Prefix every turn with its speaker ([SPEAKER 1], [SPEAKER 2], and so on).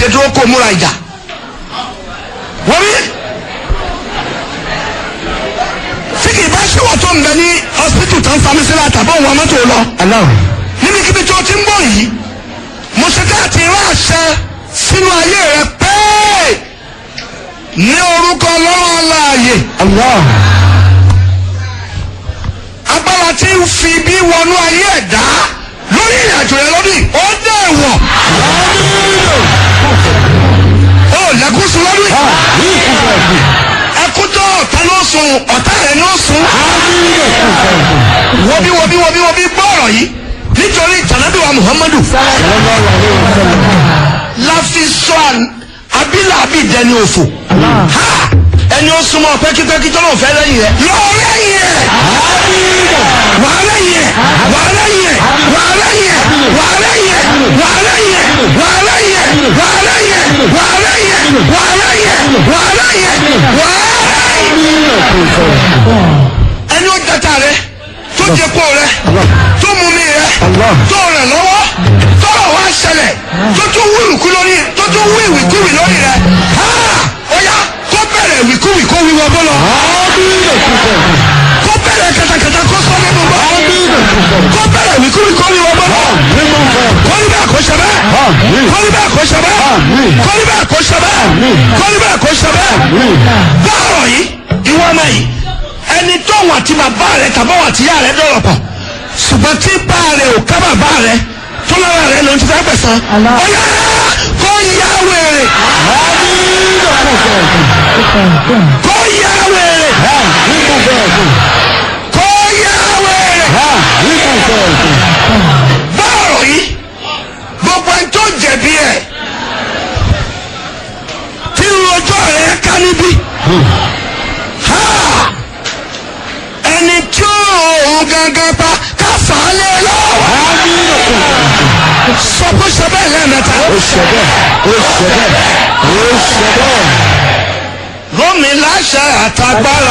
[SPEAKER 1] dìde dúró kó múra ìjà wọ́n rí tí kì í bá ṣe wọ́n tó ń bẹ ní hospital tó ń fami sílẹ̀ àtàbọ̀ wọn mọ́tò lọ
[SPEAKER 2] Allah.
[SPEAKER 1] níbikíbi tó ti ń bọ̀ yìí mo ṣe ká àti rán àṣẹ sínú ayé rẹ pé ní orúkọ ọlọ́run aláàyè
[SPEAKER 2] Allah.
[SPEAKER 1] agbára tí ń fi bí wọnú ayé ẹ̀dá lórí ìrìnàjò rẹ lórí ó dẹ̀ wọ̀ ó lẹ́kún sùn lórí ẹkún tó ọ̀tá ló sùn ọ̀tá rẹ̀ ló sùn wọ́bí wọ́bí wọ́bí wọ́bí gbọ́ ọ̀rọ̀ yìí nítorí ìtànàbíwá Muhammadu la fi sọ àn- abílà abídẹni òfò ha ẹni ó súnmọ́ pẹ́kípẹ́kí tó lóun fẹ́ lẹ́yìn rẹ̀ lọ lẹ́yìn ẹ̀ wà lẹ́yìn ẹ̀ wà lẹ́yìn ẹ̀ wà lẹ́yìn ẹ̀ wà lẹ́yìn ẹ̀ wà lẹ́yìn ẹ̀ wà lẹ́yìn ẹ̀ wà lẹ́yìn ẹ̀ wà lẹ́yìn ẹ̀ wà lẹ́yìn ẹ̀ wà lẹ́yìn ẹ̀ wà ẹni ó jata rẹ tó jẹ kó rẹ tó mú mi rẹ tó rẹ lọ́wọ́ tọrọ wá ṣẹlẹ̀ tó tún wú ìwìkú lórí tó tún wú ìwìkúwì lórí rẹ ha ó yá kó bẹ̀rẹ̀ ìwìkúwì kó wíwọ bọ́lọ̀ kó bẹ̀rẹ̀ katakata kó sọ nínú bọ́ kó bẹ̀rẹ̀ ìwìkúwì kó wíwọ bọ́lọ̀ kó ní bẹ́ẹ̀ kó ṣe bẹ́ẹ̀ kó ní bẹ́ẹ̀ kó ṣe bẹ́ẹ̀ kó ní bẹ́ẹ̀ kó ṣe bẹ́ẹ̀ kó ní bẹ́ẹ̀ kó ṣe bẹ́ẹ̀ báàrọ̀ yìí ìwọ ọmọ yìí ẹni tó wà tí bàbá rẹ tàbá wà tí yá rẹ dọ̀rọ̀ pọ̀ ṣùgbọ́n tí bá rẹ ò ká bàbá rẹ tó lára rẹ ló ń ti fẹ́ gbẹ̀sán ọ̀yá kó yá wèrè kó yá wèrè kó yá wèrè báàrọ̀ yìí gbogbo ẹni tó jẹ̀bi ẹ̀ tí rojọ́ rẹ̀ ká níbí ha ẹni tí òun gangan pa ká fà á lé lọ́wọ́ sọ pé ṣe bẹ́ẹ̀ lẹ́ẹ̀mẹ́ta
[SPEAKER 2] Ó ṣe bẹ́ẹ̀. Ó ṣe bẹ́ẹ̀. Ó ṣe bẹ́ẹ̀.
[SPEAKER 1] gómìn láṣẹ àtagbára